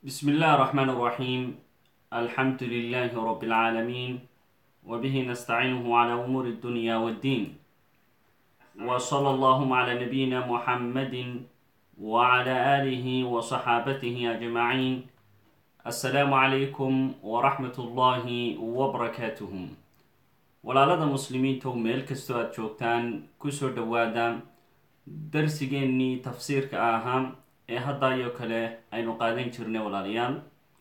بسم الله الرحمن الرحيم الحمد لله رب العالمين وبه نستعينه على أمور الدنيا والدين وصلى اللهم على نبينا محمد وعلى آله وصحابته أجمعين السلام عليكم ورحمة الله وبركاته walaalada muslimiinta meel kastoo aada joogtaan kusoo dhawaada darsigeennii tafsiirka ahaa ee hadda iyo kale aynu qaadan jirnay walaalayaal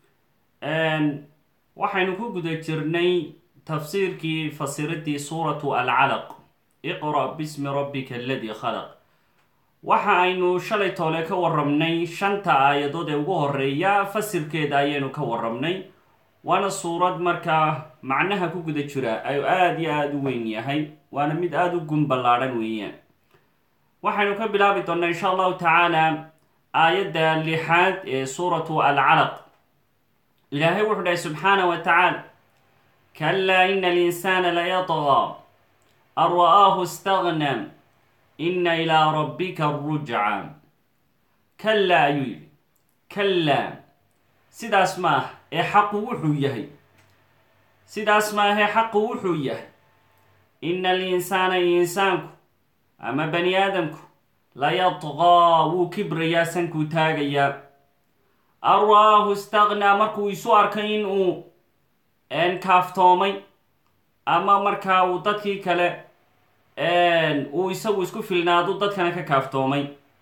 waxaynu ku guda jirnay tafsiirkii fasiradii suuratu alcalaq iqra' bismi rabbika aladii khalaq waxa aynu shalay toole ka warramnay shanta aayadood ee ugu horeeya fasirkeeda ayaynu ka warramnay waana suurad markaa macnaha ku guda jira ayu aada iyo aada u weyn yahay waana mid aada u gun ballaadhan weeyaan waxaynu ka bilaabi doonnaa insha allahu tacaala aayadda lixaad ee suuratu alcalaq ilaahay wuxuu dhahay subxaana wa tacaala kalaa ina alinsaana layatgaa an ra'aahu istagna ina ilaa rabbika rujca kallaa ayuu yidhi kallaa sidaas ma ah ee xaqu wuxuu yahay sidaas maahee xaqu wuxuu yahay ina alinsaana insaanku ama bani aadamku layadqaa wuu kibrayaa sankuu taagayaa an ra-aahu istaqnaa markuu isu arkay in uu kaaftoomay ama markaa uu dadkii kale uu isagu isku filnaadu dadkana ka kaaftoomay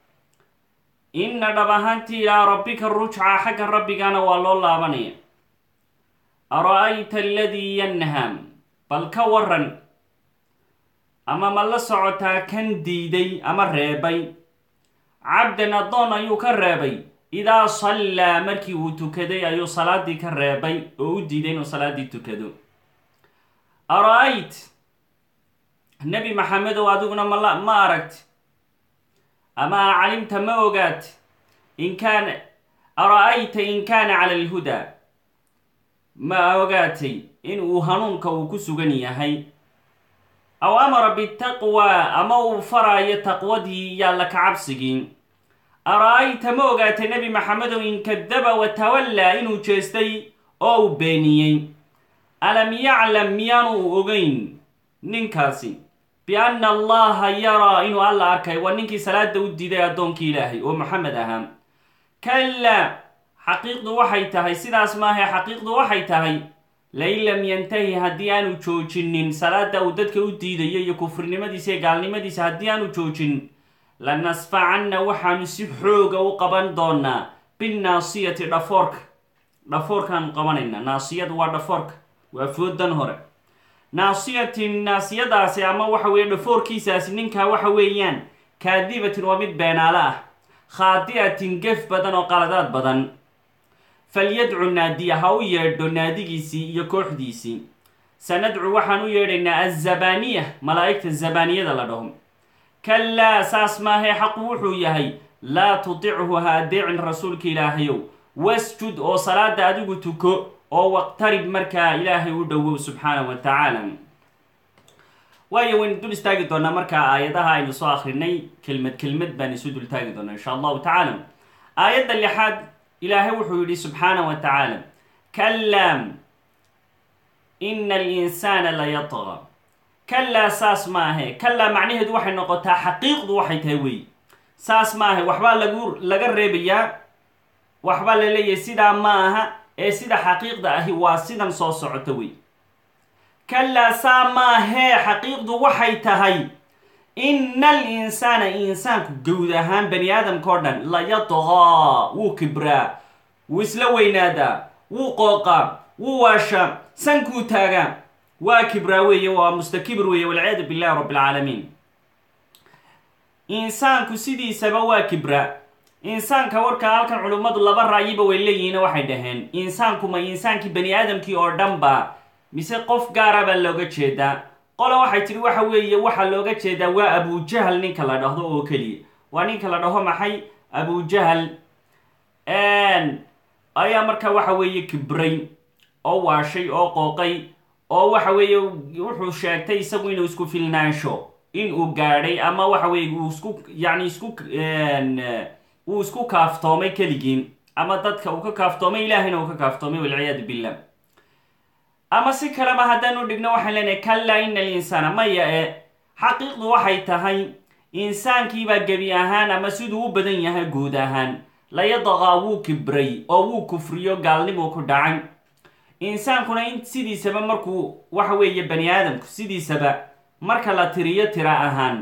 inna dhab ahaantii ilaa rabbika rujca xagga rabbigana waa loo laabanaya ara-ayta aladii yanham bal ka waran ama ma la socotaa kan diiday ama reebay cabdan addoon ayuu ka reebay idaa sallaa markii uu tukaday ayuu salaadii ka reebay oo u diiday inuu salaaddii tukado ara-ayt nebi maxamedow adiguna mala ma aragti ama a calimta ma ogaat in kaana ara-ayta in kaana cala alhudaa ma ogaatay in uu hanuunka uu ku sugan yahay aw amara bitaqwa ama uu faraayo taqwadii iyo alla ka cabsigii ara-ayta ma ogaatay nebi maxamedow in kadaba wa tawallaa inuu jeestay oo uu beeniyey alam yaclam miyaanu ogeyn ninkaasi bianna allaha yaraa inuu alla arkay waa ninkii salaada u diiday addoonkii ilaahay oo maxamed ahaa kallaa xaqiiqdu waxay tahay sidaas maahae xaqiiqdu waxay tahay lain lam yantahi haddii aanu joojinin salaada uu dadka u diidayo iyo kufrinimadiisa iyo gaalnimadiisa haddii aanu joojin lanasfacanna waxaanu si xooga u qaban doonaa binnaasiyati dhafoorka dhafoorkaanu qabanayna naasiyadu waa dhafoorka waa foodan hore naasiyatin naasiyadaasi ama waxa weeye dhafoorkiisaasi ninkaa waxa weeyaan kaadibatin waa mid beenaale ah khaadi'atin gef badan oo qaladaad badan falyadcu naadiya ha u yeedho naadigiisii iyo kooxdiisii sanadcu waxaan u yeedhaynaa azabaniya malaa'igta zabaniyada la dhaho kallaa saas maahee xaqu wuxuu yahay laa tutichu ha adeecin rasuulka ilaahayow wasjud oo salaada adigu tuko oo waqtarib markaa ilaahay u dhowow subxaana wa tacaala waayo waynu dul istaagi doonaa markaa aayadaha aynu soo akrinay kelmad kelmad baan isu dul taagi doonaa insha allahu tacaala aayadda lixaad ilaahay wuxuu yidhi subxaana wa tacaala kallaa ina alinsaana layatqa kallaa saas maahe kallaa macnaheedu waxay noqotaa xaqiiqdu waxay tahay wey saas maahe waxbaa lagu laga reebayaa waxbaa la leeyahay sidaa ma aha ee sida xaqiiqda ahi waa sidan soo socota wey kallaa saa maahee xaqiiqdu waxay tahay ina alinsaana insaanku gowd ahaan bani aadamka o dhan layadqaa wuu kibraa wuu isla weynaadaa wuu qooqaa wuu waashaa sankuu taagaa waa kibraa weeye waa mustakibir weeye walciyaadu billahi rabbi alcaalamiin insaanku sidiisaba waa kibraa insaanka warkaa halkan culimmadu laba ra'yiba way leeyihiin waxay dhaheen insaanku ma insaankii bani aadamkii oo dhan ba mise qof gaara baa looga jeedaa qola waxay tidhi waxa weeye waxaa looga jeedaa waa abujahal ninka la dhahdo oo keliya waa ninka la dhaho maxay abujahal ayaa markaa waxa weeye kibray oo waashay oo qooqay oo waxa weeye wuxuu sheegtay isagu inuu isku filnaansho in uu gaadhay ama waxa weeye uu isku yacni isku uu isku kaaftoomay keligiin ama dadka uu ka kaaftoomay ilaahayna uu ka kaaftoomay walciyaadu billah ama si kaleba haddaanu dhigno waxaan leenahay kallaa ina alinsaana maya e xaqiiqdu waxay tahay insaankiibaa gebi ahaan ama siduu u badan yahay guud ahaan layadaqaa wuu kibray oo wuu kufriyo gaalnimuu ku dhacay insaankuna in sidiisaba markuu waxa weeye bani aadamku sidiisaba marka la tiriyo tira ahaan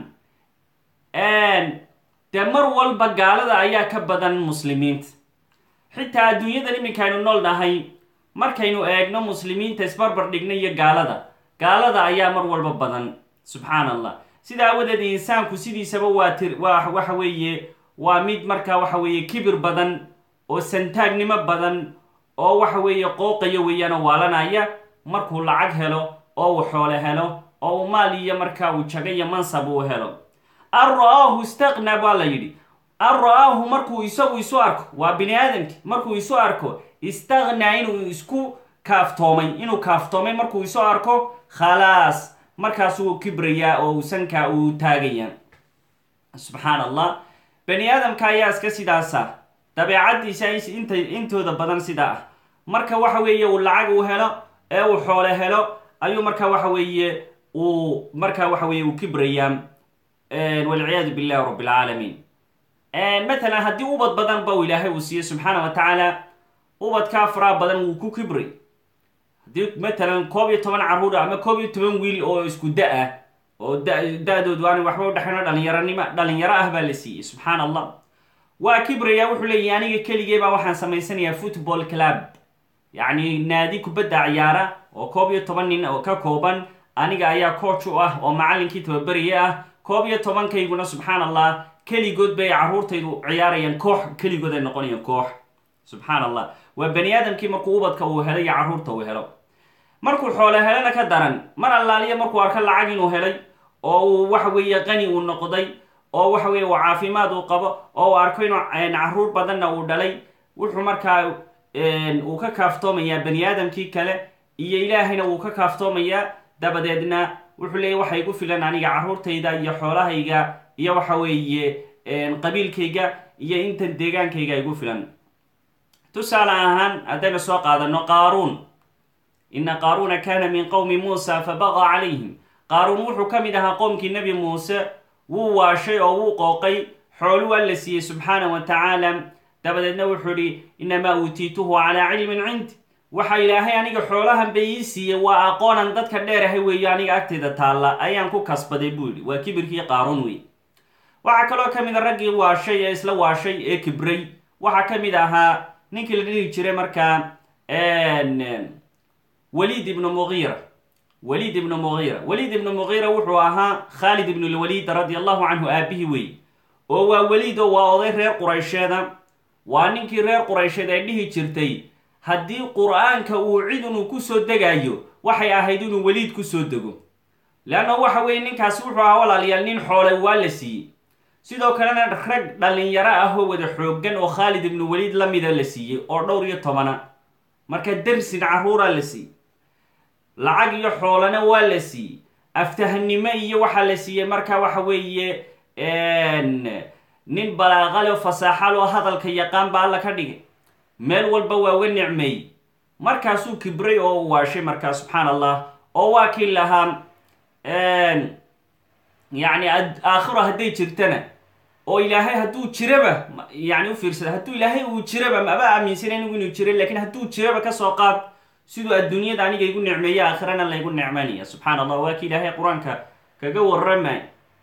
dee mar walba gaalada ayaa ka badan muslimiinta xitaa adduunyadan iminkaynu nool nahay markaynu eegno muslimiinta isbarbar dhigna iyo gaalada gaalada ayaa mar walba badan subxaan allah sida awadeed insaanku sidiisaba waa tir waa waxa weeye waa mid markaa waxa weeye kibir badan oo santaagnimo badan oo waxa weeye qooqaya weeyaan oo waalanaya markuu lacag helo oo uu xoole helo oo uu maal iyo markaa uu jago iyo mansab uu helo an ra-aahu istaqna baa la yidhi an ra-aahu markuu isagu isu arko waa bini aadamki markuu isu arko istaqnaa inuu isku kaaftoomay inuu kaaftoomay markuu isu arko khalaas markaasuu kibrayaa oo sankaa uu taagaya subxaan allah bani aadamka ayaa iska sidaasa dabeecadiisa inta intooda badan sidaa ah marka waxa weeye uu lacag uu helo ee uu xoole helo ayuu marka waxa weeye uu marka waxa weye uu kibrayaa walciyaadu billahi rabb alcaalamiin matalan haddii ubad badan ba uu ilaahay uu siiyey subxaana wa tacaala ubadkaa faraha badan wuu ku kibray haddii matalan koob iyo toban carruur ama koob iyo toban wiil oo isku da-ah oo da-doodu aan waxba udhexayno dhalinyaronimo dhalinyaro ah baa la siiyey subxaan allah waa kibraya wuxuu leeyahy aniga keligee baa waxaan samaysanayaa football club yacni naadi kubadda ciyaara oo koob iyo toban nin oo ka kooban aniga ayaa coach u ah oo macallinkii tababeriye ah koob iyo tobankayguna subxaan allah keligood bay carruurtaydu ciyaarayaan koox keligood ay noqonayaan koox subxaan allah waa bani aadamkii markuu ubadka uu helay iyo carruurta uu helo markuu xoole helana ka daran mar allaaliya markuu arko lacag inuu helay oo uu waxa weeye qani uu noqday oo waxa weeye uu caafimaad uu qabo oo uu arko inuu carruur badanna uu dhalay wuxuu markaa uu ka kaaftoomayaa bani aadamkii kale iyo ilaahayna wuu ka kaaftoomayaa dabadeedna wuxuu leeyahy waxa igu filan aniga carruurtayda iyo xoolahayga iyo waxa weeye qabiilkayga iyo intan deegaankayga igu filan tusaale ahaan haddaynu soo qaadano qaaruun ina qaaruuna kana min qowmi muusa fabaqa calayhim qaaruun wuxuu ka mid ahaa qoomkii nebi muuse wuu waashay oo wuu qooqay xoolu waa la siiyey subxaana wa tacaala dabadeedna wuxuu idhi inamaa uutiituhu calaa cilmin cindi waxa ilaahay aniga xoolahan bay ii siiyey waa aqoonan dadka dheerahay weeyo aniga agtayda taalla ayaan ku kasbaday buu yidhi waa kibirkii qaaruun wey waxaa kaloo ka mid a raggii waashay ee isla waashay ee kibray waxaa ka mid ahaa ninkii la dhihi jiray markaa waliid ibnu mugiira waliid ibnu mugiira waliid ibnu mugiira wuxuu ahaa khaalid ibnu lwaliid radia allahu canhu aabihii wey oo waa weliid oo waa oday reer quraysheeda waa ninkii reer quraysheed ay dhihi jirtay haddii qur-aanka uu cid inuu kusoo degayo waxay ahayd inuu weliid kusoo dego leanna waxa weeye ninkaasi wuxuu ahaa walaalayaal nin xoolay waa la siiyey sidoo kalena rag dhalinyaro ah oo wada xooggan oo khaalid ibnu weliid la mida la siiyey oo dhowr iyo tobana marka dersin carruuraa la siiyey lacag iyo xoolana waa la siiyey aftahnimo iyo waxaa la siiyey marka waxa weeye nin balaaqale fasaaxal oo hadalka yaqaan ba alla ka dhigay meel walba waa uga nicmeeyey markaasuu kibray oo u waashay markaa subxaan allah oo waa kii lahaa yacni aakhiro hadday jirtana oo ilaahay hadduu jiraba yani u fiirsada hadduu ilaahay uu jiraba maba aaminsanay anigu inuu jira lakin hadduu jiraba kasoo qaad siduu adduunyada aniga igu nicmeeya aakhirana laygu nicmanaya subxaan allah waa kii ilaahay qur-aanka kaga waramay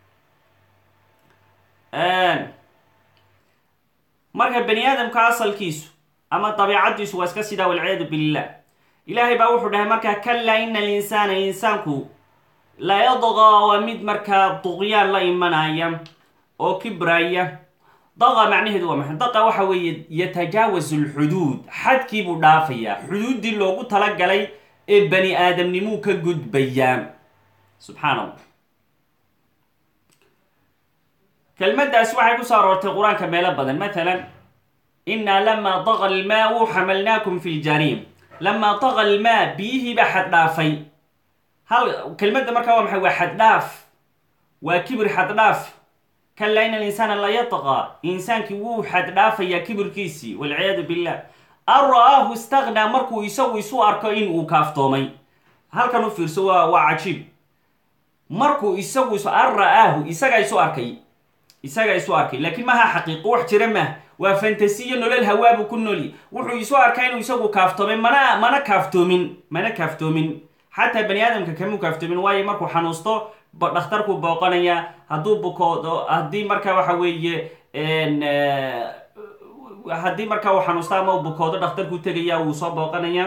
marka bani aadamka asalkiisu ama dabiicaddiisu waa iska sidaa walciyaadu billah ilaahay baa wuxuu dhahay markaa kallaa ina alinsaana insaanku la yadqaa waa mid markaa duqyaan la imanaya oo kibraya daqa macnaheedu waa maxay daqa waxa weeye yatajaawasu lxuduud xadkii buu dhaafayaa xuduuddii loogu talagalay ee bani aadamnimuu ka gudbayaa subxaan allah kelmaddaasi waxay ku soo aroortay qur-aanka meelo badan matalan inaa lamaa daqa almaau xamalnaakum fi ljariim lamaa daqa almaa biyihii baa xad dhaafay hal kelmadda markaa waa maxay waa xaddhaaf waa kibir xaddhaaf kalaa ina alinsaana la yatqaa insaankii wuu xad dhaafayaa kibirkiisii walciyaadu billah an ra-aahu istaqnaa markuu isagu isu arko in uu kaaftoomay halkan u fiirso waa waa cajiib markuu isagu is an ra-aahu isagaa isu arkay isagaa isu arkay laakiin maha xaqiiqo wax jira mah waa fantasiyo nolol hawaabu ku noli wuxuu isu arkaa inuu isagu kaaftoomay mana mana kaaftoomin mana kaaftoomin xataa bani aadamka kamuu kaaftoomin waayo markuu xanuusto dhakhtarkuu booqanaya hadduu bukoodo haddii marka waxa weeye haddii marka uu xanuusto ama u bukoodo dhakhtarkuu tegaya wuu soo booqanaya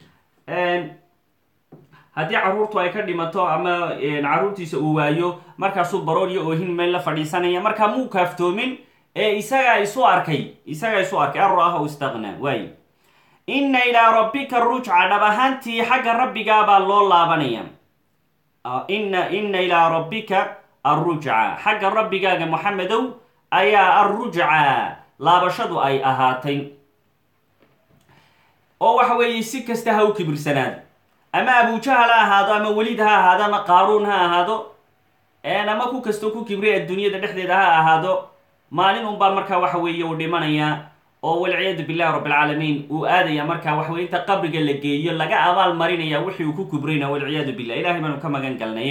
haddii caruurtu ay ka dhimato ama caruurtiisa uu waayo markaasuu baroor iyo oohin meel la fadhiisanaya markaa muu kaaftoomin ee isagaa isu arkay isagaa isu arkay an ra-ahu istaqnaa waay inna ilaa rabbika rujca dhab ahaantii xagga rabbigaabaa loo laabanaya inna inna ilaa rabbika arrujca xagga rabbigaaga moxamedow ayaa arrujca laabashadu ay ahaatay oo waxa weeye si kasta ha u kibirsanaado ama abujahal ha ahaado ama welid ha ahaado ama qaaruun ha ahaado ama ku kastoo ku kibray adduunyada dhexdeeda ha ahaado maalin unbaa markaa waxa weeye uu dhimanayaa oo walciyaadu billahi rabbilcaalamiin uu aadaya markaa waxa weye inta qabriga la geeyo laga abaal marinaya wixii uu ku kibrayna walciyaadu billah ilahay baanu ka magan galnay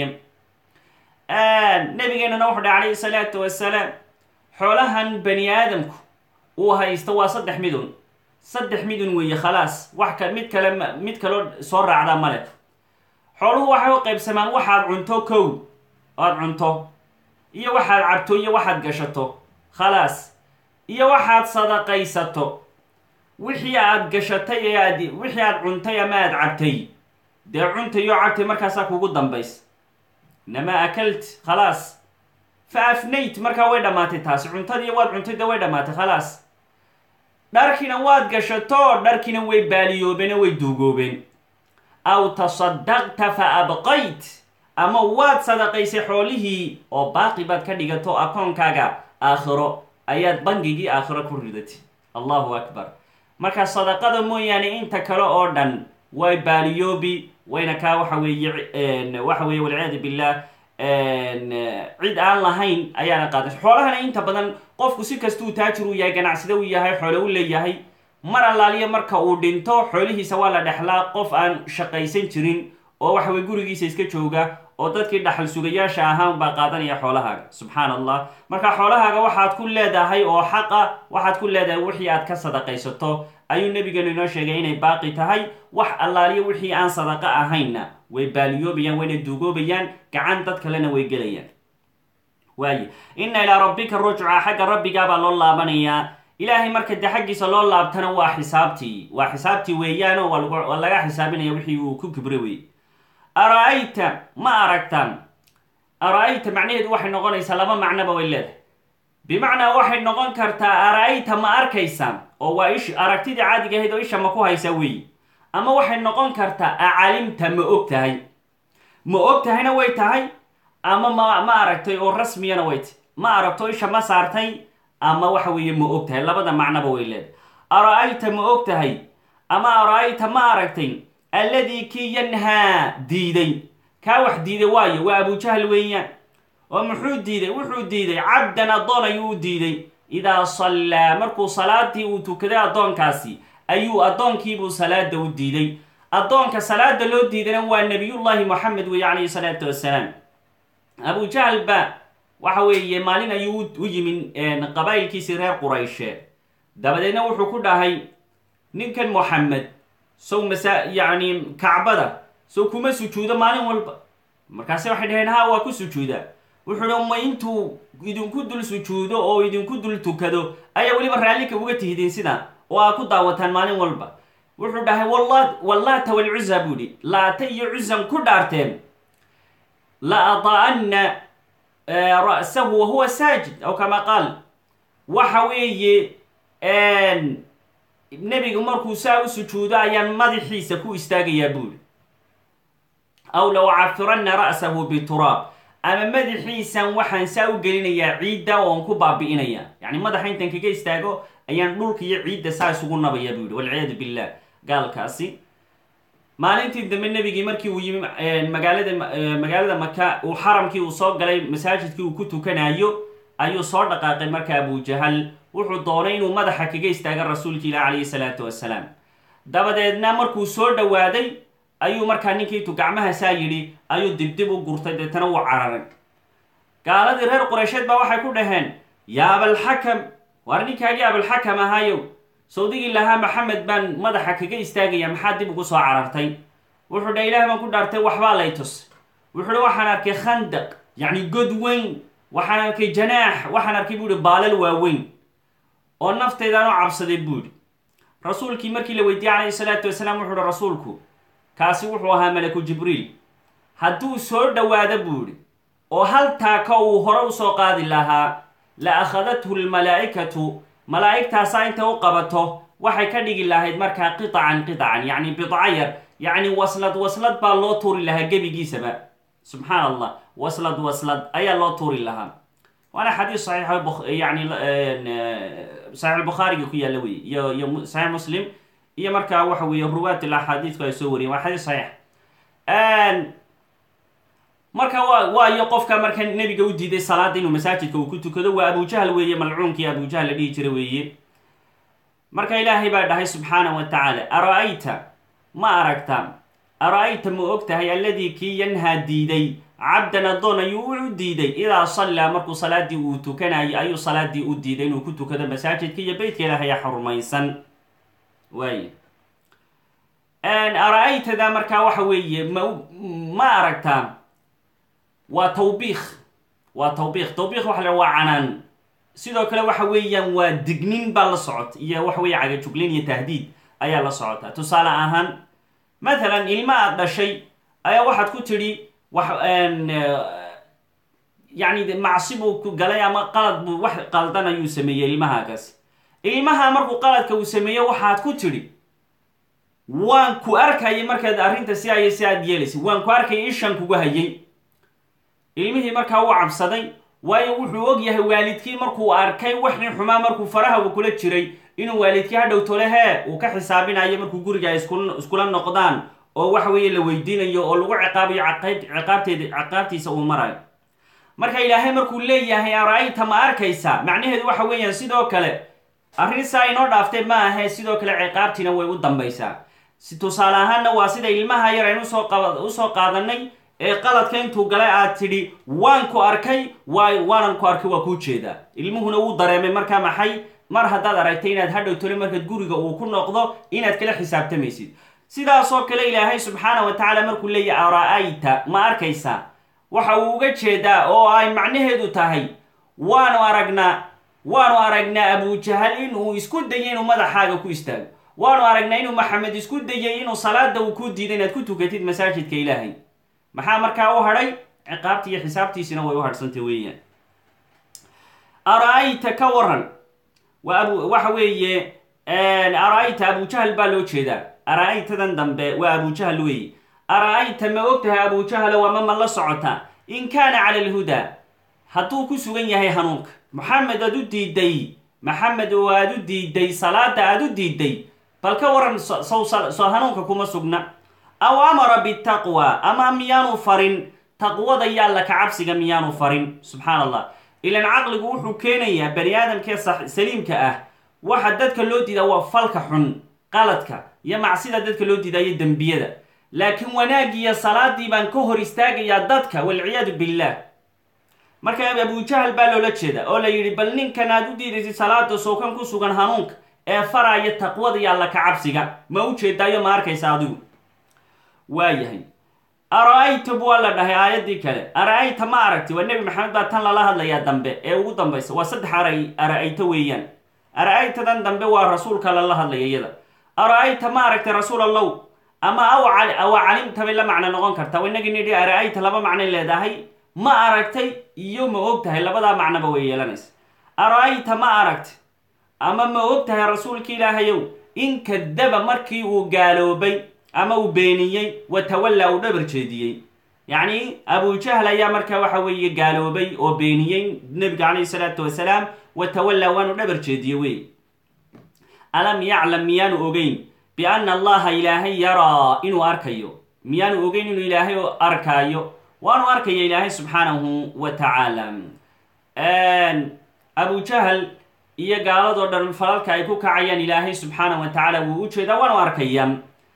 nabigeenana wuxu dhaha calayhi salaatu wasalaam xoolahan bani aadamku uu haysto waa saddex midun saddex midun weeye khalaas wax ka mid kale mid kaloo soo raacda male xooluhu waxay u qaybsamaan waxaad cunto kow oad cunto iyo waxaad cabto iyo waxaad gashato khalaas iyo waxaad sadaqaysato wixii aad gashatay ee aad wixii aad cuntay ama aad cabtay dee cuntay oo cabtay markaasaa kugu dambays inamaa akalt khalaas fa afnayt markaa way dhammaatay taasi cuntadii waad cuntay dee way dhammaatay khalaas dharkiina waad gashato dharkiina way baaliyoobeen way duugoobeen aw tasadaqta fa abqayt ama waad sadaqaysay xoolihii oo baaqi baad ka dhigato akoonkaaga aakhiro ayaad bangigii aakhiro ku ridatay allahu akbar marka sadaqada mooyaane inta kale oo dhan way baaliyoobi wayna kaa waxa weeye waxa weeye walciyaadu billah cid aan lahayn ayaana qaadan xoolahana inta badan qofku si kastuu taajir uu yahay ganacsade uu yahay xoole u leeyahay mar allaaliya marka uu dhinto xoolihiisa waa la dhexlaa qof aan shaqaysan jirin oo waxa weye gurigiisa iska jooga oo dadkii dhaxal sugayaasha ahaan baa qaadanaya xoolahaaga subxaan allah marka xoolahaaga waxaad ku leedahay oo xaqa waxaad ku leedahay wixii aad ka sadaqaysato ayuu nabigeenu inoo sheegay inay baaqi tahay wax allaaliya wixii aan sadaqa ahaynna way baaliyoobayaan wayna duugoobayaan gacan dad kalena way gelayaan waaye inna ilaa rabbika rujca xagga rabbigaabaa loo laabanayaa ilaahay marka dee xaggiisa loo laabtana waa xisaabtii waa xisaabtii weeyaano waa laga xisaabinaya wixii uu ku kibre wey ara-ayta ma aragtaan ara-ayta macnaheedu waxay noqonaysaa laba macnoba way leedahay bimacnaa waxay noqon kartaa ara-ayta ma arkaysaan oo waa ish aragtidii caadiga ahayd oo isha ma ku haysaa weeye ama waxay noqon kartaa acalimta ma og tahay ma og tahayna way tahay ama ma ma aragtay oo rasmiyana way tahy ma aragto isha ma saartay ama waxa weeye ma og tahay labada macnoba way leedahay ara-ayta ma og tahay ama ara-ayta ma aragtay alladii kii yanhaa diiday kaa wax diiday waayo waa abujahal weeyaan oo muxuu diiday wuxuu diiday cabdan addoon ayuu u diiday idaa sallaa markuu salaadii uu tukaday addoonkaasi ayuu addoonkiibuu salaada u diiday addoonka salaada loo diidayna waa nabiyullaahi moxamed weeye calayhi salaatu wassalaam abujahal ba waxa weeye maalin ayuu u yimi qabaa'ilkiisii reer qurayshe dabadeedna wuxuu ku dhahay ninkan moxamed sow masa yacni kacbada sow kuma sujuudo maalin walba markaase waxay dhaheen ha waa ku sujuudaa wuxuu hi ma intuu idinku dul sujuudo oo idinku dul tukado ayaa weliba raallika uga tihdeen sidaa oo aa ku daawataan maalin walba wuxuu dhahay wallaata walcuza buu hi laata iyo cuzan ku dhaarteen la adaa'anna ra'sahu wahuwa saajid aw kama qaal waxa weeye nebigu markuu saa u sujuudo ayaan madaxiisa ku istaagayaa buuri aw la ucafiranna ra'sahu bituraab ama madaxiisan waxaan saa u gelinayaa ciidda oon ku baabi'inaya yacni madaxa intan kaga istaago ayaan dhulka iyo ciidda saa isugu nabaya buu yihi walciyaadu billah gaalkaasi maalintii dambe nebigii markii uu yimi magaalada magaalada maka uu xaramkii uu soo galay masaajidkii uu ku tukanayo ayuu soo dhaqaaqay marka abujahal wuxuu doonay inuu madaxa kaga istaaga rasuulka ilah calayhi salaatu wasalaam dabadeedna markuu soo dhowaaday ayuu markaa ninkii intuu gacmaha saa yidhi ayuu dibdib u gurtay deetana wuu cararay gaaladii reer qureysheed baa waxay ku dhaheen yaa abalxakam waar ninkaagii abalxakam ahaayow sawdigii lahaa maxamed baan madaxa kaga istaagaya maxaa dib ugu soo carartay wuxuu dha ilaah baan ku dhaartay waxbaa lay tus wuxuu dhi waxaan arkay khandaq yacni god weyn waxaan arkay janaax waxaan arkay buu ihi baalal waaweyn oo naftaydan u cabsaday buu idhi rasuulkii markii la weydiiyey calayhi salaatu wasalaam wuxuu ihi rasuulku kaasi wuxuu ahaa malaku jibriil hadduu soo dhowaado buu idhi oo hal taaka uu hore usoo qaadi lahaa la akhadathu lmalaa'ikatu malaa'igtaasaa inta u qabato waxay ka dhigi lahayd markaa qiطacan qiطacan yacni bidca yar yacni waslad waslad baa loo tuuri lahaa gebigiisaba subxaan allah waslad waslad ayaa loo tuuri lahaa waana xadiis saxiix yani saxiix albukhaariga ku yaalla wey iyo iyo saxiix muslim iyo markaa waxa weeye ruwaat ilaxaadiidku ay soo wariyeen waa xadiis saxiix marka waa waayo qofka marka nebiga u diiday salaada inuu masaajidka uu ku tukado waa abujahal weeye malcuunkii abujahal la dhihi jira weeye marka ilaahay baa dhahay subxaanah wa tacaala ara-ayta ma aragta ara-ayta ma og tahay alladii kii yanhaa diiday cabdan addoon ayuu u diiday idaa sallaa markuu salaadii uu tukanayo ayuu salaadii u diiday inuu ku tukado masaajidka iyo beytka ilaahaya xurmaysan waay ara-aytada markaa waxa weeye ma ma aragtaa waa tawbiikh waa tawbiikh tawbiikh waxa la waa canaan sidoo kale waxa weeyaan waa dignin baa la socota iyo waxa weeye cagajuglin iyo tahdiid ayaa la socota tusaale ahaan mathalan ilma aad dhashay ayaa waxaad ku tidhi wax yacni macsi buu ku galay ama qalad buu wax qaldan ayuu sameeyey ilmahaagaasi ilmaha markuu qaladka uu sameeyo waxaad ku tidhi waan ku arkayay markaad arrinta si ay si aad yeelaysay waan ku arkayay ishan kugu hayay ilmihii markaa u cabsaday waayo wuxuu og yahay waalidkii markuu arkay waxii xumaa markuu faraha uu kula jiray inuu waalidkii hadhow tole hee uu ka xisaabinayo markuu guriga ay iskula noqdaan oo waxa weeye la weydiinayo oo lagu ciqaabayo ciqaabteed ciqaabtiisa uu marayo marka ilaahay markuu leeyahay ara-ayta ma arkaysa macnaheedu waxa weeyaan sidoo kale arrin saa inoo dhaaftay ma ahe sidoo kale ciqaabtiina way u dambaysaa si tusaale ahaanna waa sida ilmaha yar aynu usoo qaadanay ee qaladka intuu galay aad tidhi waan ku arkay waay waanan ku arkay waa kuu jeedaa ilmuhuna wuu dareemay markaa maxay mar haddaad aragtay inaad hadhow tole markaad guriga uu ku noqdo inaad kala xisaabtamaysid sidaasoo kale ilaahay subxaana wa tacaala markuu leeyahy ara-ayta ma arkaysa waxa uu uga jeedaa oo ay macnaheedu tahay waanu aragnaa waanu aragnaa abujahal inuu isku dayay inuu madaxaaga ku istaago waanu aragnaa inuu maxamed isku dayay inuu salaada uu ku diiday inaad ku tukatid masaajidka ilaahay maxaa markaa u hadhay ciqaabtii iyo xisaabtiisina way u hadhsantay weeyaan ara-ayta ka waran waa abu waxa weeye ara-ayta abujahal baa loo jeedaa ara-aytadan dambe waa abujahal weeye ara-ayta ma og tahay abujahalo ama ma la socota in kaana cala alhudaa hadduu ku sugan yahay hanuunka maxamed aad u diiday maxamed oo aad u diiday salaada aad u diiday bal ka waran sow soo hanuunka kuma sugna aw amara bitaqwa ama miyaanu farin taqwada iyo alla ka cabsiga miyaanu farin subxaan allah ilan caqligu wuxuu keenayaa bani aadamkee saliimka ah waxa dadka loo diidaa waa falka xun qaladka iyo macsida dadka loo diidaa iyo dembiyada laakiin wanaagiiyo salaadii baan ka hor istaagayaa dadka walciyaadu billah marka abujahal baa loola jeeda oo la yidhi bal ninkan aad u diidaysid salaada sookan ku sugan hanuunka ee faraya taqwada iyo alla ka cabsiga ma u jeedaayo ma arkaysa adigu waayahay ara-ayta bu waa la dhahay aayaddii kale ara-ayta ma aragti waa nebi maxamed baa tan lala hadlayaa dambe ee ugu dambaysa waa saddex ara ara-ayta weeyaan ara-aytadan dambe waa rasuulka lala hadlaya iyada ara-ayta ma aragtay rasuul allow ama aw awa calimta bay la macno noqon kartaa inagii nidhi ara-ayta laba macnay leedahay ma aragtay iyo ma og tahay labadaa macnoba way yeelanaysa ara-ayta ma aragtay ama ma og tahay rasuulka ilaahayow in kadaba markii uu gaaloobay ama uu beeniyey watawalla uu dhabar jeediyey yacni abujahal ayaa markaa waxa weeye gaaloobay oo beeniyey nebiga calayhi salaatu wasalaam watawalla waanu dhabar jeediyey wey alam yaclam miyaanu ogeyn bianna allaha ilaahay yaraa inuu arkayo miyaanu ogeyn inuu ilaahay arkaayo waanu arkaya ilaahay subxaanahu wa tacaala abujahal iyo gaaladoo dhan falalka ay ku kacayaan ilaahay subxaana wa tacaala wuu u jeedaa waanu arkaya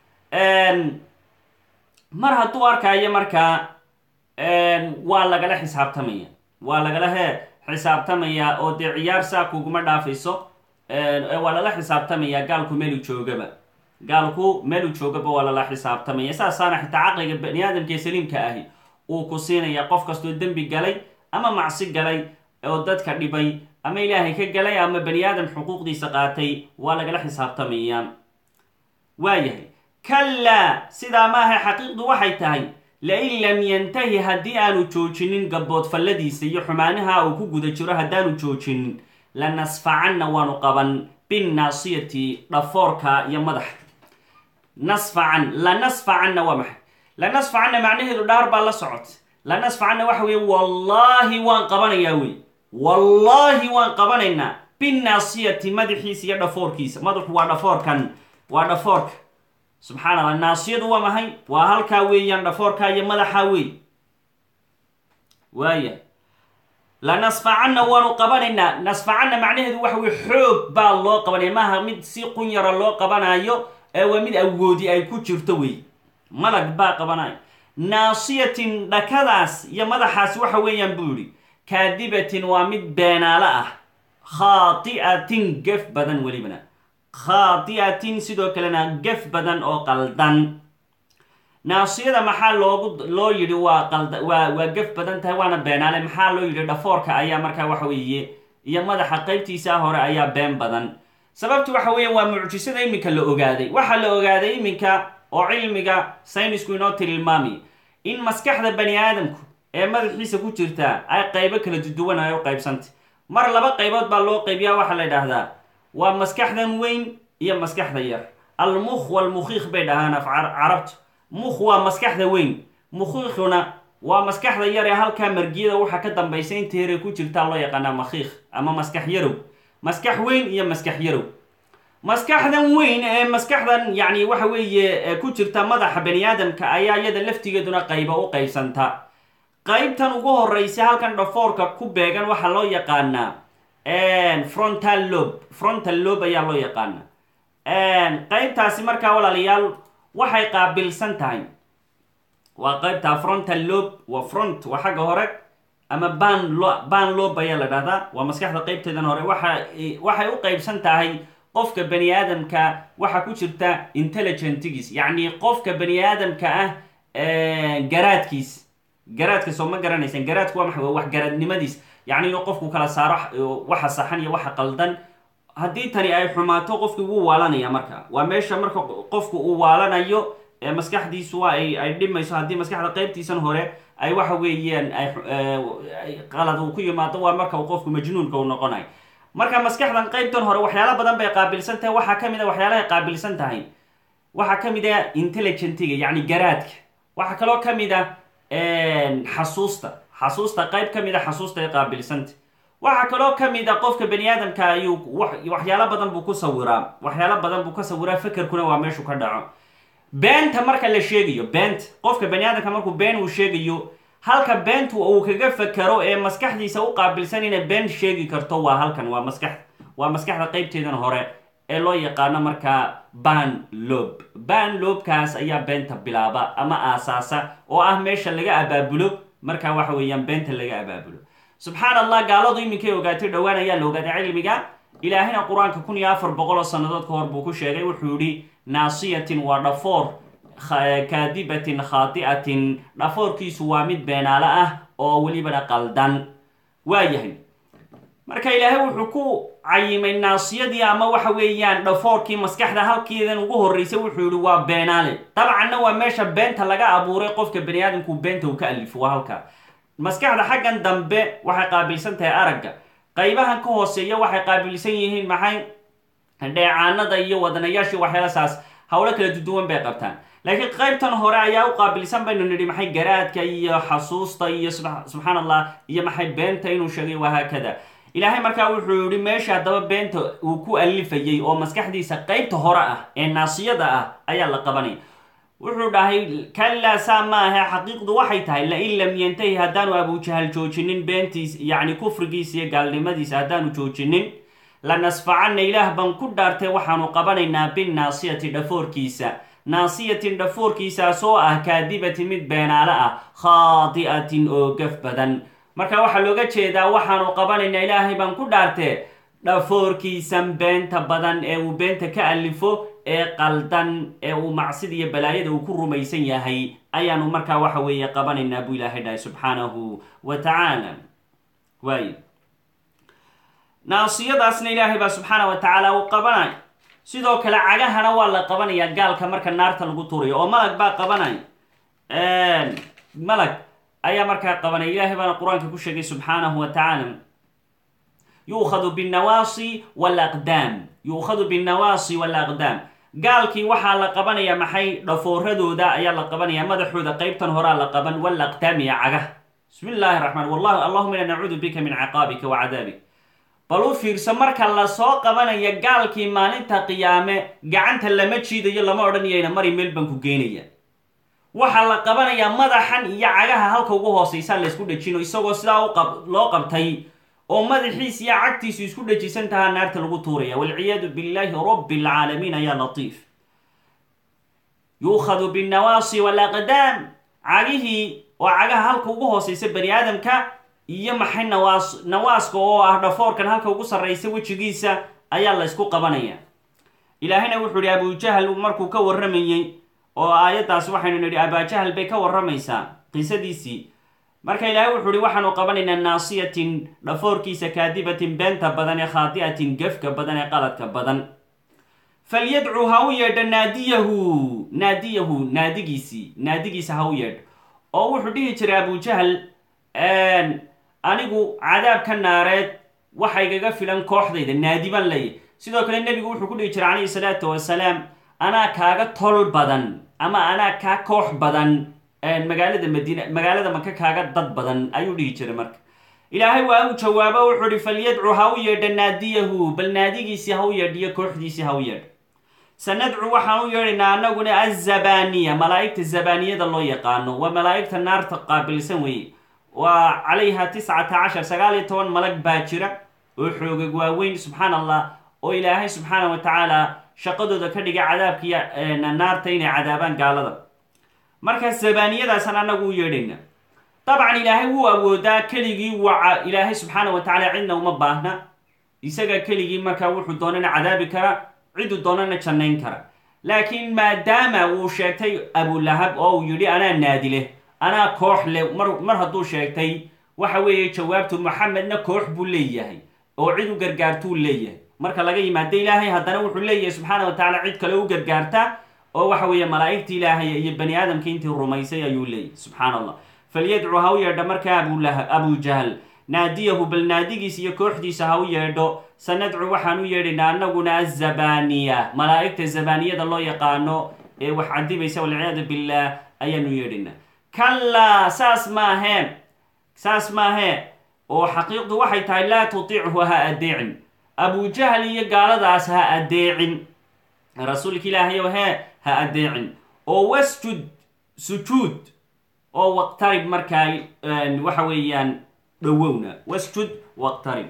mar hadduu arkaayo markaa waa lagala xisaabtamaya waa lagala he xisaabtamaya oo dee ciyaar saa kuguma dhaafayso waa lala xisaabtamaya gaalku meelu joogaba gaalku meelu joogaba waa lala xisaabtamaya saasaana xitaa caqliga bani aadamka ee saliimka ahi uu ku siinaya qof kastoo dembi galay ama macsi galay oo dadka dhibay ama ilaahay ka galay ama bani aadam xuquuqdiisa qaatay waa lagala xisaabtamaya waayahay kallaa sidaa maaha xaqiiqdu waxay tahay lain lam yantahi haddii aanu joojinin gaboodfalladiisa iyo xumaanaha uu ku guda jiro haddaanu joojinin lanasfacanna waanu qaban binnaasiyati dhafoorka iyo madaxa nasfacan lanasfacanna waa maxay lanasfacanna macnaheedu dhaar baa la socota lanasfacanna waxa weeye wallaahi waan qabanayaa wey wallaahi waan qabanaynaa binnaasiyati madaxiisa iyo dhafoorkiisa madaxu waa dhafoorkan waa dhafoorka subxaan allah naasiyadu waa maxay waa halkaa weeyaan dhafoorkaa iyo madaxaa wey waaya lanasfacanna waanu qabanaynaa nasfacanna macnaheedu waxa weye xoog baa loo qabanaya maaha mid si qunyara loo qabanayo ee waa mid awoodi ay ku jirto wey malag baa qabanaya naasiyatin dhakadaas iyo madaxaas waxa weeyaan buu yihi kaadibatin waa mid beenaalo ah khaati'atin gef badan welibana khaati'atin sidoo kalena gef badan oo qaldan naasiyada maxaa loogu loo yidhi waa qalda waa waa gef badan tahay waana beenaale maxaa loo yidhi dhafoorka ayaa markaa waxa weeye iyo madaxa qaybtiisa hore ayaa been badan sababtu waxa weeye waa mucjisada iminka la ogaaday waxaa la ogaaday iminka oo cilmiga saynisku inoo tilmaamay in maskaxda bani aadamku ee madaxiisa ku jirta ay qaybo kala duduwan ay u qaybsantay mar laba qaybood baa loo qaybiyaa waxaa la idhaahdaa waa maskaxdan weyn iyo maskaxda yar almukh walmukhiikh bay dhahaan af carabtu mukh waa maskaxda weyn mukhiikhuna waa maskaxda yar ee halkaa margiyada waxa ka dambaysa inta yare ku jirtaa loo yaqaanaa makhiikh ama maskax yarow maskax weyn iyo maskax yarow maskaxdan weyn ee maskaxdan yacni waxa weeye ku jirta madaxa bani aadamka ayaa iyada laftigeeduna qayba u qaybsanta qaybtan ugu horeysa halkan dhafoorka ku beegan waxaa loo yaqaanaa frontal lob frontal lob ayaa loo yaqaana qaybtaasi markaa walaalayaal waxay qaabilsan tahay waa qaybta frontal lob waa front waa xagga hore ama ban lo ban lob ayaa la dhahdaa waa maskaxda qaybteedan hore waxa waxay u qaybsan tahay qofka bani aadamka waxa ku jirta intelligentigiis yacni qofka bani aadamka ah garaadkiis garaadka soo ma garanaysaan garaadku waa maxay waa waxgaradnimadiis yacni inuu qofku kala saaro waxa saxan iyo waxa qaldan haddii tani ay xumaato qofkii wuu waalanaya marka waa meesha marka qofku uu waalanayo ee maskaxdiisu waa ay ay dhimayso haddii maskaxda qaybtiisan hore ay waxa weeyaan ay qalad uu ku yimaado waa marka uu qofku majnuunka u noqonayo marka maskaxdan qaybtan hore waxyaala badan bay qaabilsan tahay waxaa ka mid a waxyaalahay qaabilsan tahay waxaa ka mid a intelligentiga yacni garaadka waxaa kaloo ka mid a xasuusta xasuusta qayb ka mid a xasuusta ay qaabilsanta waxaa kaloo ka mid a qofka bani aadamka ayuu waxyaalo badan buu ku sawiraa waxyaalo badan buu ka sawiraa fekerkuna waa meeshu ka dhaco beenta marka la sheegayo beenta qofka bani aadamka markuu been uu sheegayo halka beentu uu kaga fekero ee maskaxdiisa u qaabilsan inay been sheegi karto waa halkan waa maskax waa maskaxda qaybteedan hore ee loo yaqaano markaa ban lob ban lobkaas ayaa beenta bilaaba ama aasaasa oo ah meesha laga abaabulo markaa waxa weeyaan beenta laga abaabulo subxaan allah gaaladu iminkay ogaatay dhowaan ayaa la ogaaday cilmiga ilaahina qur-aanka kun iyo afar boqol oo sannadood ka hor buu ku sheegay wuxuu yihi naasiyatin waa dhafoor kaadibatin khaati'atin dhafoorkiisu waa mid beenaale ah oo welibana qaldan waa yahay marka ilaahay wuxuu ku cayimay naasiyadii ama waxa weeyaan dhafoorkii maskaxda halkeedan ugu horreysay wuxuu yihi waa beenaale dabcanna waa meesha beenta laga abuuray qofka bani aadamku beenta uu ka alifo waa halka maskaxda xaggan dambe waxay qaabilsan tahay aragga qaybahan ka hooseeya waxay qaabilsan yihiin maxay dheecaanada iyo wadanayaashii waxyaalasaas howlo kala duduwan bay qabtaan laakiin qaybtan hore ayaa u qaabilsan baynu nidhi maxay garaadka iyo xasuusta iyo subxaan allah iyo maxay beenta inuu sheegay wahaakada ilaahay markaa wuxuu yihi meesha haddaba beenta uu ku alifayay oo maskaxdiisa qaybta hore ah ee naasiyada ah ayaa la qabanaya wuxuu dhahay kallaa saa ma ahe xaqiiqdu waxay tahay lain lam yantahi haddaanu abujahal joojinin beentiis yacni kufrigiisa iyo gaalnimadiisa haddaanu joojinin lanasfacanna ilaah baan ku dhaartay waxaanu qabanaynaa binnaasiyati dhafoorkiisa naasiyatin dhafoorkiisaasoo ah kaadibatin mid beenaale ah khaadi'atin oo gaf badan marka waxaa looga jeedaa waxaanu qabanaynaa ilaahay baan ku dhaartee dhafoorkiisan beenta badan ee uu beenta ka alifo ee qaldan ee uu macsida iyo balaayada uu ku rumaysan yahay ayaanu markaa waxa weeye qabanaynaa buu ilaahay dhahay subxaanahu wa tacaala waay naasiyadaasna ilaahay baa subxaana wa tacaala uu qabanay sidoo kale cagahana waa la qabanayaa gaalka marka naarta lagu turayo oo malag baa qabanay malag ayaa markaa qabanaya ilaahay baana qur-aanka ku sheegay subxaanahu wa tacaala yuukhadu binnawaasi walaqdaam yuukhadu binnawaasi walaqdaam gaalkii waxaa la qabanayaa maxay dhafooradooda ayaa la qabanaya madaxooda qeybtan horaa la qaban walaqdaam iyo cagah bismi illaahi raxmaan wallah allahuma ina nacuudu bika min ciqaabika wa cadaabik bal u fiirso marka lasoo qabanaya gaalkii maalinta qiyaame gacanta lama jiidayo lama odhanayayna mari meel baan ku geynaya waxaa la qabanayaa madaxan iyo cagaha halka ugu hooseysaa laysku dhejino isagoo sidaa loo qabtay oo madaxiis iyo cagtiisu isku dhajisan tahaa naarta lagu tuuraya walciyaadu billaahi rabbi alcaalamiin ayaa latiif yuukhadu binnawaasi walaqdaam cagihii oo cagaha halka ugu hooseysa bani aadamka iyo maxay nawaas nawaaska oo ah dhafoorkan halka ugu sarraysa wejigiisa ayaa la ysku qabanaya ilaahayna wuxuu ihi abujahal markuu ka warramayey oo aayaddaas waxaynu nidhi abaajahal bay ka warramaysaa qisadiisii marka ilaahay wuxuu ihi waxaanu qabanaynaa naasiyatin dhafoorkiisa kaadibatin beenta badan ee khaadi'atin gefka badan ee qaladka badan falyadcuu ha u yeedha naadiyahu naadiyahu naadigiisii naadigiisa ha u yeedha oo wuxuu dhihi jiray abujahal anigu cadaabka naareed waxa igaga filan kooxdayda naadi baan leeyahy sidoo kale nebigu wuxuu ku dhihi jiray calayhi salaatu wasalaam anaa kaaga tol badan ama anaa kaa koox badan magaalada madiina magaalada maka kaaga dad badan ayuu dhihi jiray marka ilaahay waa u jawaabo wuxuu ihi falyadcu ha u yeedha naadiyahu bal naadigiisii ha u yeedhiyo kooxdiisii ha u yeedha sanadcu waxaan u yeedhaynaa anaguna azabaniya malaa'igta zabaniyada loo yaqaano waa malaa'igta naarta qaabilsan weeye waa calayha tiscata cashar sagaal iyo toban malag baa jira oo xoogag waaweyn subxaan allah oo ilaahay subxaana wa tacaala shaqadooda ka dhiga cadaabkiiyo naarta inay cadaabaan gaalada markaas zabaniyadaasan anagu u yeedhayna dabcan ilaahay wuu awoodaa keligii waca ilaahay subxaana wa tacaala cidna uma baahna isaga keligii markaa wuxuu doonana cadaabi kara ciduu doonana jannayn kara laakiin maadaama uu sheegtay abulahab oo uu yidhi anaa naadi leh anaa koox leh mar mar hadduu sheegtay waxa weeye jawaabtu maxamedna koox buu leeyahay oo cid u gargaartuu leeyahay marka laga yimaado ilaahay haddana wuxuu leeyahay subxaana wa tacaala cid kale u gargaarta oo waxa weeye malaa'igta ilaahay iyo bani aadamka intii rumaysay ayuu leeyahy subxaana allah falyadcu ha u yeedho markaa abulahab abujahal naadiyahu bal naadigiisa iyo kooxdiisa ha u yeedho sanadcu waxaan u yeedhaynaa anaguna azabaniya malaa'igta zabaniyada loo yaqaano ee wax cadibaysa walciyaadu billaah ayaanu yeedhaynaa kallaa saas maahee saas maahee oo xaqiiqdu waxay tahay laa tutiichu ha adeecin abujahal iyo gaaladaas ha adeecin rasuulka ilaahayow hee ha adeecin oo wasjud sujuud oo waqtarib markaa waxa weeyaan dhowowna wasjud waqtarib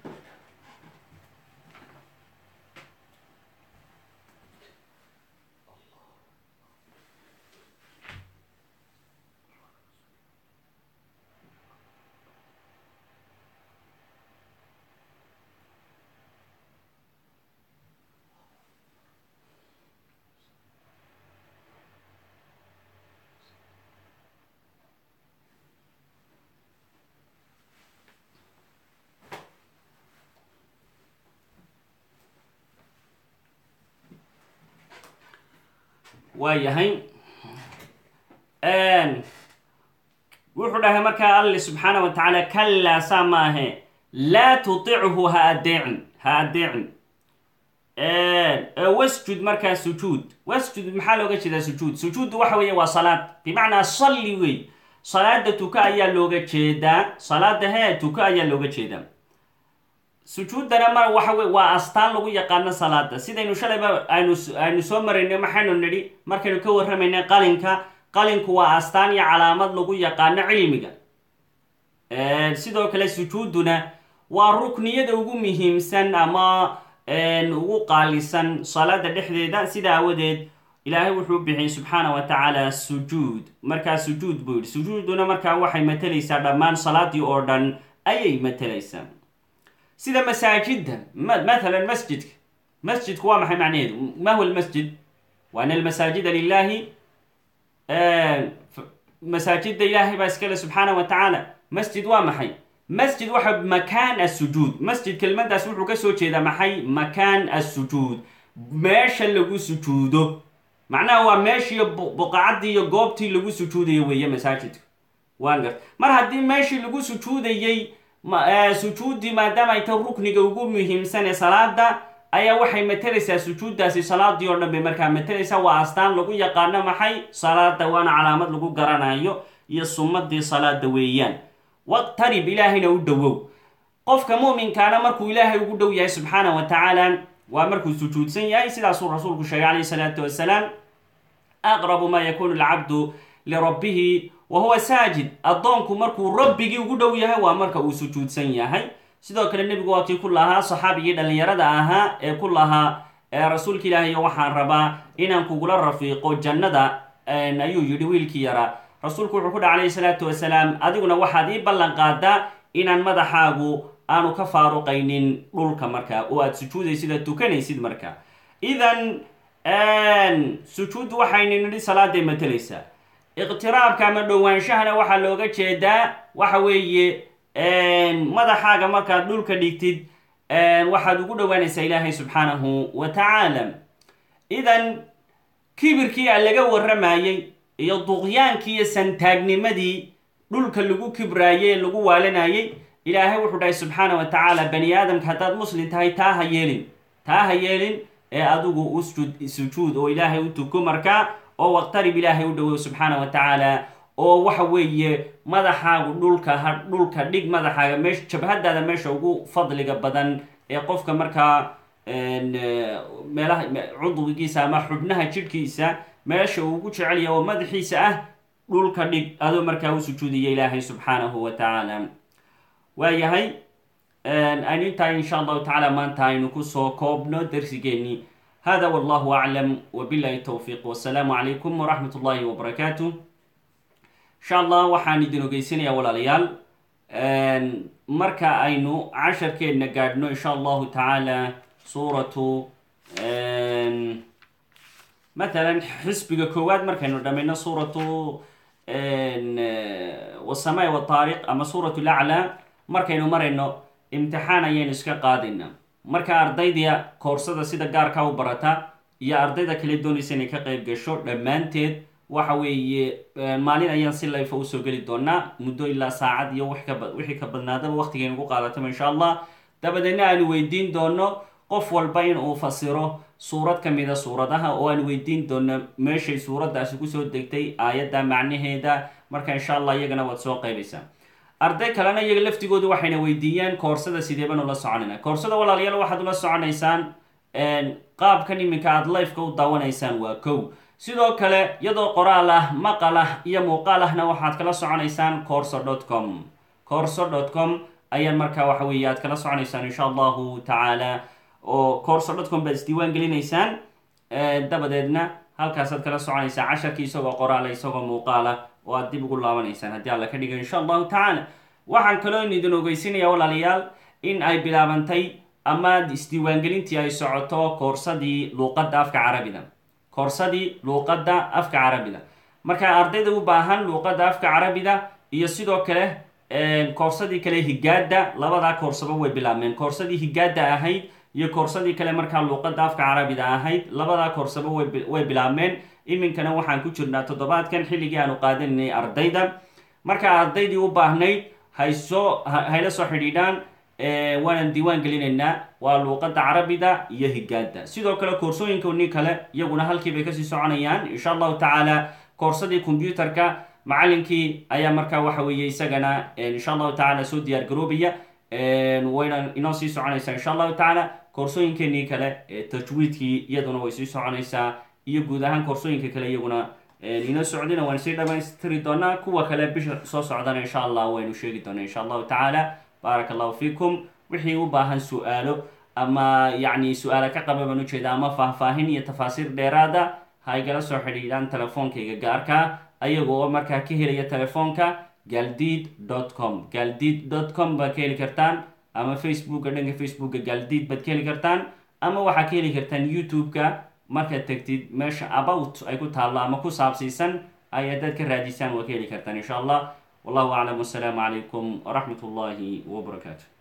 waa yahay wuxuu dhahay markaa alle subxaana wa tacaala kallaa saa maahe laa tutichu ha adeecin ha adeecin wasjud markaa sujuud wasjud maxaa looga jeedaa sujuud sujuuddu waxa weeye waa salaad bimacnaa salli wey salaada tuka ayaa looga jeedaa salaada hee tuka ayaa looga jeedaa sujuuddana mar waxa wey waa astaan lagu yaqaano salaada sidaynu shalayba aynu aynu soo maraynay maxaynu nidhi markaynu ka warramaynay qalinka qalinku waa astaan iyo calaamad lagu yaqaano cilmiga sidoo kale sujuudduna waa rukniyada ugu muhiimsan ama ugu qaalisan salaada dhexdeeda sida awadeed ilaahay wuxuu bixiyey subxaana wa tacaala sujuud markaa sujuud buu yidhi sujuuduna markaa waxay matalaysaa dhammaan salaadii oo dhan ayay matalaysaa sida masaajidda mathalan masjidka masjidku waa maxay macnaheedu ma huwa lmasjid wa ana almasaajida lilahi masaajidda ilaahay baa iskale subxaana wa tacaala masjid waa maxay masjid waxa makaan asujuud masjid kelmadaas wuxuu kasoo jeedaa maxay makaan asujuud meesha lagu sujuudo macnaha waa meeshii buqacaddii iyo goobtii lagu sujuudayo weeye masaajidka waan gart mar haddii meeshii lagu sujuudayey sujuuddii maadaama ay ta rukniga ugu muhiimsan ee salaada ayaa waxay matalaysaa sujuuddaasi salaadii oo dhan bay markaa matalaysaa waa astaan lagu yaqaano maxay salaada waana calaamad lagu garanayo iyo sumadii salaada weeyaan waqtarib ilaahayna u dhowow qofka muminkaana markuu ilaahay ugu dhow yahay subxaana wa tacaala waa markuu sujuudsan yahay sidaasuu rasuulku sheegay calayhi salaatu wasalaam aqrabu maa yakunu alcabdu lirabbihi wa huwa saajid addoonku markuu rabbigii ugu dhow yahay waa marka uu sujuudsan yahay sidoo kale nebigu waa kii ku lahaa saxaabigii dhallinyarada ahaa ee ku lahaa rasuulka ilaahay waxaan rabaa inaan kugula rafiiqo jannada ayuu yidhi wiilkii yaraa rasuulku wuxuu ku dhaha calayhi salaatu wasalaam adiguna waxaad ii ballan qaadaa inaan madaxaagu aanu ka faaruqaynin dhulka markaa oo aad sujuudaysid aad tukanaysid markaa idan sujuuddu waxaynu nidhi salaaday matalaysaa iqtiraabka ama dhowaanshahana waxaa looga jeedaa waxa weeye madaxaaga markaad dhulka dhigtid waxaad ugu dhowaanaysaa ilaahay subxaanahu wa tacaala idan kibirkii a laga warramayey iyo duqyaankii iyo santaagnimadii dhulka lagu kibraayey ee lagu waalanayey ilaahay wuxuu dhahay subxaana wa tacaala bani aadamka haddaad muslim tahay taa ha yeelin taa ha yeelin ee adigu usjud sujuud oo ilaahay u tuko markaa oo waqtarib ilaahay u dhowow subxaana wa tacaala oo waxa weeye madaxaagu dhulka ha dhulka dhig madaxaaga meesha jabhadaada meesha ugu fadliga badan ee qofka markaa meelaha cudwigiisa ama xubnaha jidhkiisa meesha uu ugu jecelya oo madaxiisa ah dhulka dhig adoo markaa u sujuudiya ilaahay subxaanahu wa tacaala waayahay aynu intaa insha allahu tacaala maanta aynu kusoo koobno darsigeennii hada wallahu aclam wabilahi towfiiq wasalaamu calaykum waraxmat ullahi wabarakaatu insha allah waxaan idin ogeysanayaa walaalayaal marka aynu casharkeedna gaadhno insha allahu tacaala suuratu matalan xisbiga koowaad markaynu dhamayno suuratu wasamai wataariq ama suuratu laclaa markaynu marayno imtixaan ayaynu iska qaadayna marka ardayda koorsada sida gaarka u barata iyo ardayda kale doonaysa inay ka qayb gasho dhammaanteed waxa weeye maalin ayaan si layfa usoo geli doonaa muddo ilaa saacad iyo wixii ka badnaadaba waqtigaynu ku qaadataba insha allah dabadeedna aanu weydiin doono qof walba in uu fasiro suurad ka mida suuradaha oo aan weydiin doono meeshay suuraddaasi kusoo degtay aayadda macnaheeda marka insha allah iyagana waad soo qaybaysaa arday kalena iyaga laftigoodu waxayna weydiiyaan koorsada sideeban ula soconayna koorsada walaalayaal waxaad ula soconaysaan qaabkan iminka aada lifeka u daawanaysaan waa kow sidoo kale iyadoo qoraal ah maqal ah iyo muuqaal ahna waxaad kala soconaysaan corso dot com corso dot com ayaan markaa waxa weeye aad kala soconaysaan insha allahu tacaala oo corso dot com baad isdiiwaan gelinaysaan dabadeedna halkaasaad kala soconaysaa casharkii isagoo qoraala isagoo muuqaala oo aad dib ugu laabanaysaan haddii alla ka dhigo insha allahu tacaala waxaan kaloo idin ogeysinaya walaalayaal in ay bilaabantay ama isdiiwaangelintii ay socoto koorsadii luuqadda afka carabida koorsadii luuqadda afka carabida marka ardayda u baahan luuqadda afka carabida iyo sidoo kale koorsadii kale higaada labadaa koorsaba way bilaabmeen koorsadii higaada ahayd iyo koorsadii kale markaa luuqadda afka carabida ahayd labadaa koorsaba way bilaabmeen iminkana waxaan ku jirnaa toddobaadkan xilligii aanu qaadanaynay ardayda marka ardaydii u baahnayd haysoo hayla soo xidhiidhaan waanaan diiwaan gelinaynaa waa luuqadda carabida iyo higaada sidoo kale koorsooyinkooni kale iyaguna halkii bay kasii soconayaan insha allahu tacaala koorsadii combyuterka macalinkii ayaa markaa waxa weeye isagana insha allahu tacaala soo diyaar garoobaya wayna inoo sii soconaysaa insha allahu tacaala koorsooyinkeenii kale ee tajwiidkii iyaduna way sii soconaysaa iyo guud ahaan koorsooyinka kale iyaguna inoo socdina waan sii dhamaystiri doonaa kuwa kale bisha soo socdana insha allah waynu sheegi doonaa insha allahu tacaala baaraka allahu fiikum wixii u baahan su-aalo ama yacni su-aala ka qaba baan ujeeda ama faahfaahin iyo tafaasiir dheeraada ha igala soo xidhiidhaan telefoonkayga gaarka ayaga oo markaa ka helaya telefoonka galdid dot com galdid dot com baad ka heli kartaan ama facebooka dhanka facebooka galdid baad ka heli kartaan ama waxaad ka heli kartaan youtube-ka markaad tegtid meesha about ay ku taallo ama ku saabsiisan ay haddaad ka raadisaan waa ka heli kartaan insha allah wallahu aclam wasalaamu calaykum waraxmat ullahi wabarakaatu